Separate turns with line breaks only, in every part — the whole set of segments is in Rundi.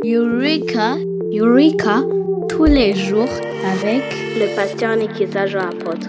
Eureka, Eureka, tous les jours avec
le pasteur Nikiza Jean Apôtre.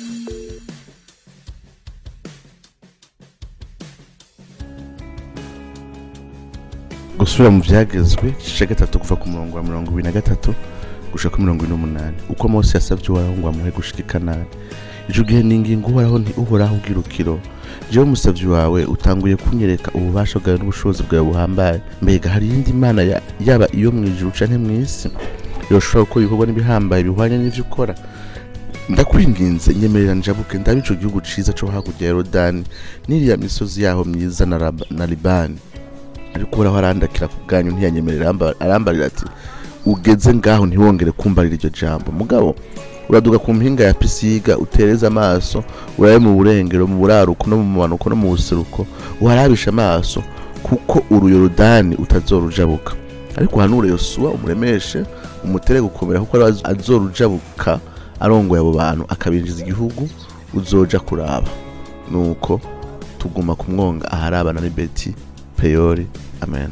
gusubira mu byagezwe igice gatatu kuva ku murongo wa mirongo ibiri na gatatu gushika ku mirongo ine n'umunani uko mose yasabye uhoraho ngo amuhe gushika i kanani ico gihe ninginga uhoraho nti uhoraho ubwirukiro jewe umusavyi wawe utanguye kunyereka ububasha bwawe n'ubushobozi bwawe buhambaye mbega hari iyindi mana ya- yaba iyo mw'ijuru canke mw'isi yoshobora gukora ibikorwa n'ibihambaye bihwanye n'ivyo ukora ndakwinginze nyemerera njabuke ndabe ico gihugu ciza co hakurya ya yorodani n'iriya misozi yaho myiza na Raba- na libani ariko uhoraho arandakira ku bwanyu ntiyanyemerera aramba- arambarira ati ugeze ngaho ntiwongere kumbarira iryo jambo mugabo uraduga ku mpinga ya pisiga utereze amaso urabe mu burengero mu buraruko no mu manuko no mu buseruko uharabisha amaso kuko uruyorodani utazorujabuka ariko uhanure yosuwa umuremeshe umutere gukomera kuko ariwe azorujabuka arongoye abo bantu akabinjiza igihugu uzoja kuraba nuko tuguma kumwonga aharabana ni beti peyori amen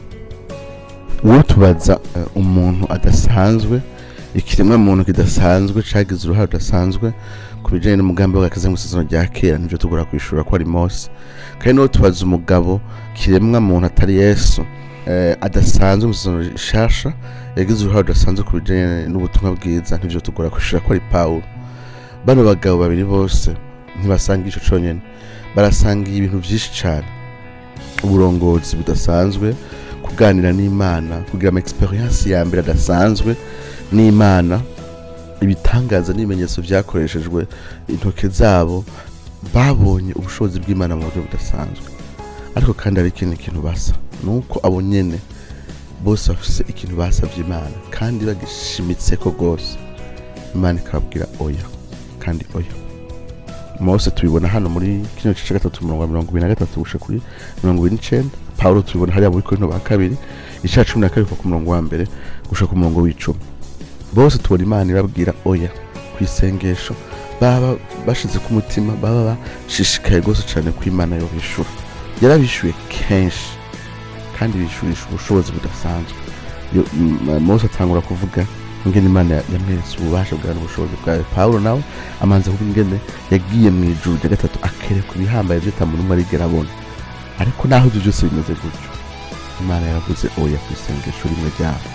uwo tubaza eh, umuntu adasanzwe ikiremwa muntu kidasanzwe cagize uruhare rudasanzwe ku bijanye n'umugambi w'agakiza mu isezerano rya kera nivyo tugora kwishura ko ari mose kandi n'uwo tubaza umugabo kiremwa muntu atari yesu eh, adasanzwe mu isezerano rishasha yagize uruhare rudasanzwe ku bijanye n'ubutumwa bwiza nivyo tugora kwishura ko ari pawulo bano bagabo babiri bose ntibasanga ico conyene barasangiye ibintu vyinshi cane uburongozi budasanzwe kuganira n'imana kugira ama experience ya mbere adasanzwe n'imana ibitangaza n'ibimenyetso vyakoreshejwe intoke zabo babonye ubushobozi bw'imana mu buryo budasanzwe ariko kandi hari ikindi kintu basa nuko abo nyene bose bafise ikintu basavye imana kandi bagishimitseko rwose imana ikababwira oya kandi oya mose tubibona hano muri kino gice gatatu umurongo wa mirongo ibiri na gatatu gushika kuri mirongo ibiri n'icenda pawulo tubibona hariya muri korinto ba kabiri ica cumi na kabiri kuva ku murongo wa mbere gushika ku murongo w'icumi bose tubona imana ibabwira oya ku isengesho baba bashize ku mutima baba bashishikaye rwose cane ko imana yo bishura yarabishuye kenshi kandi bishurisha ubushobozi budasanzwe Yo- m- mose atangura kuvuga ingene imana ya- yamweretse ububasha bwawe n'ubushobozi bwawe pawulo nawe amanza kuvuga ingene yagiye mu ijuru rya gatatu akereka ibihambaye vyo tamuntu umwe arigera abona ariko naho ivyo vyose bimeze gutyo imana yaravuze oya ku isengesho rimwe ryabo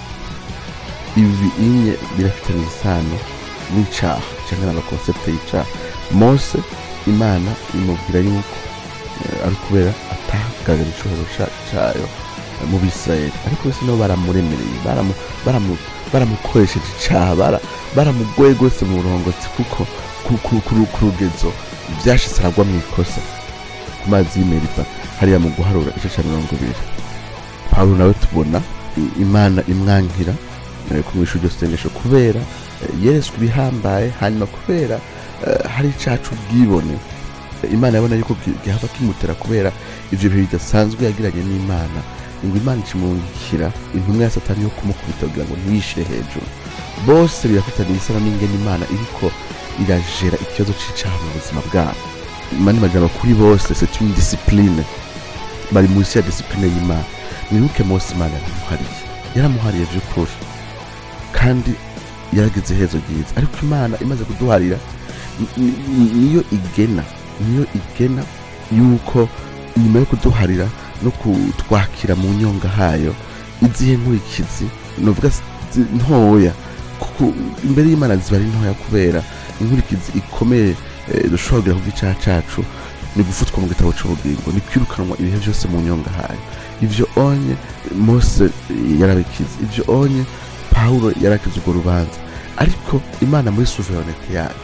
ibi inye birafitanye isano n'icaha canke n'amakonsepte y'icaha mose imana imubwira yuko eh, ari kubera atagaragara icubahiro ca- cayo eh, mu bisirayeli ariko bose nabo baramuremereye baramu- baramu- baramukoresheje icaha bara- baramugoye rwose mu burongozi kuko ku- ku- ku- ku rugezo vyashitse aragwa mw'ikosa ku mazi y'imeriba hariya mu guharura igice ca mirongo ibiri pawulo nawe tubona i- imana imwankira eh, kumwisha iryo sengesho kubera eh, yeretswe ibihambaye hanyuma kubera eh, hari icacu ubwibone Eh, imana yabona yuko gi- gihava kimutera kubera ivyo bihe bidasanzwe yagiranye n'imana ngo imana icimungikira intumwa ya satani yo kumukubita kugira ngo ntiyishire hejuru bose birafitanye isano n'ingene imana iriko irajera ikibazo c'icaha mu buzima bwabo mani majambo kuri bose c'est une discipline bari munsi ya discipline y'imana mwibuke mose imana yaramuhariye yaramuhariye vy'ukuri kandi yaragize iherezo ryiza ariko imana imaze kuduharira ni- ni- ni- niyo igena niyo igena yuko nyuma yo kuduharira no kutwakira mu nyonga hayo izihe nkurikizi novuga zi- ntoya kuko imbere y'imana ziba ari ntoya kubera inkurikizi ikomeye eh, dushobora kugira ku gicaha cacu ni gufutwa mu gitabo c'ubugingo ni kwirukanwa ibihe vyose mu nyonga hayo ivyo onye mose yarabikize ivyo onye pawulo yarakize urwo rubanza ariko imana muri suverenete yayo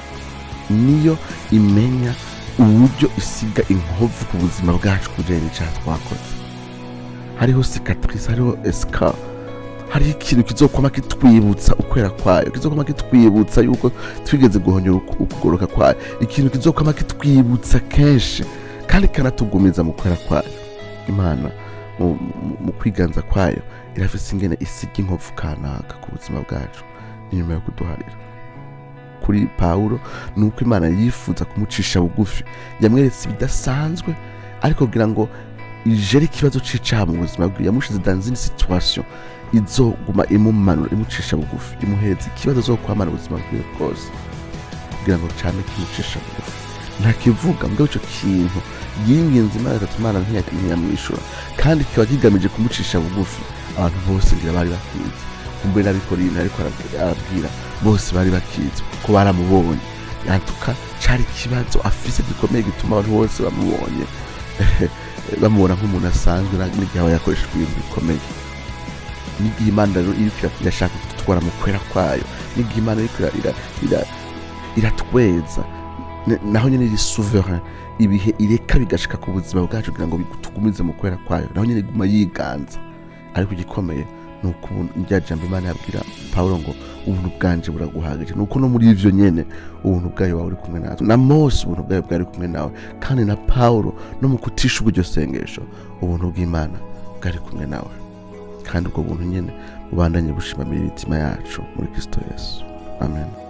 niyo imenya uburyo isiga inkovu ku buzima bwacu kujanye n'icaha twakoze hariho cicatrice hariho escar hariho ikintu kizokwama kitwibutsa ukwera kwayo kizokwama kitwibutsa yuko twigeze guhonyora uku- ukugoroka kwayo ikintu kizokwama kitwibutsa kenshi kandi kanatugumiza mu kwera kwayo imana mu, mu, mu kwiganza kwayo irafise ingene isiga inkovu kanaka ku buzima bwacu inyuma yo kuduharira kuri pawulo ni uko imana yifuza kumucisha bugufi yamweretse ibidasanzwe ariko kugira ngo ijere ikibazo c'icaha mu buzima bwiwe yamushize dans une situation izoguma imumanura imucisha bugufi imuhereza ikibazo zo kwamara ubuzima bwiwe bwose kugira ngo cane kimucisha bugufi ntakivuga mbwa ico kintu yinginze imana atatu imana ntiya- ntiyamwishura kandi kikaba kigamije kumucisha bugufi abantu bose ngira bari bakizi kumbe n'abikorina ariko arabwira- arabwira bose bari bakizi kuko baramubonye yantuka cari ikibazo afise gikomeye gituma abantu bose bamubonye bamubona nk'umuntu asanzwe na- n'igihe aba yakoresha ibintu bikomeye n'igihe imana rero iriko ira- irashaka kudutwara mu kwera kwayo n'igihe imana iriko ira- ira- ira- iratweza ne- naho nyene iri souverain ibihe ireka bigashika ku buzima bwacu kugira ngo bitugumize mu kwera kwayo naho nyene iguma yiganza ariko igikomeye ni uko ubu- rya jambo imana yabwira pawulo ngo ubuntu bwanje buraguhagije ni uko no muri ivyo nyene ubuntu bwayo waba uri kumwe natwe na mose ubuntu bwayo bwari kumwe nawe kandi na pawulo no mu kutisha ubwo iryo sengesho ubuntu bw'imana bwari kumwe nawe kandi ubwo buntu nyene bubandanye bushimamira imitima yacu muri kristo yesu amen